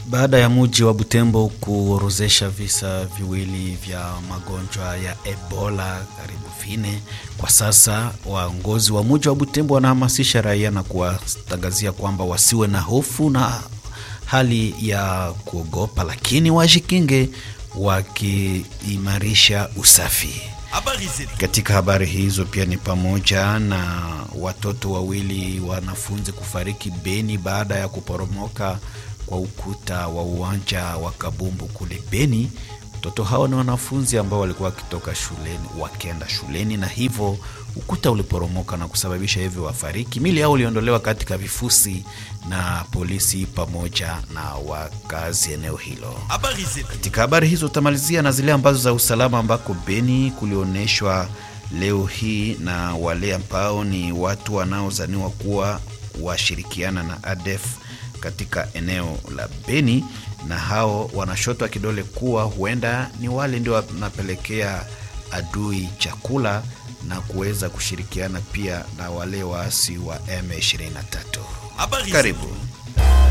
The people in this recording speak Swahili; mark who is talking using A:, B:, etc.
A: Baada ya muji wa Butembo kuorozesha visa viwili vya magonjwa ya Ebola karibu vine, kwa sasa waongozi wa muji wa Butembo wanahamasisha raia na kuwatangazia kwamba wasiwe na hofu na hali ya kuogopa, lakini wajikinge wakiimarisha usafi. Katika habari hizo pia ni pamoja na watoto wawili wanafunzi kufariki Beni baada ya kuporomoka kwa ukuta wa uwanja wa Kabumbu kule Beni. Watoto hao ni wanafunzi ambao walikuwa wakitoka shuleni wakienda shuleni, na hivyo ukuta uliporomoka na kusababisha hivyo wafariki. Mili yao iliondolewa katika vifusi na polisi pamoja na wakazi eneo hilo. Katika habari hizo utamalizia na zile ambazo za usalama, ambako Beni kulionyeshwa leo hii na wale ambao ni watu wanaozaniwa kuwa washirikiana na ADF katika eneo la Beni, na hao wanashotwa kidole kuwa huenda ni wale ndio wanapelekea adui chakula na kuweza kushirikiana pia na wale waasi wa M23. Karibu.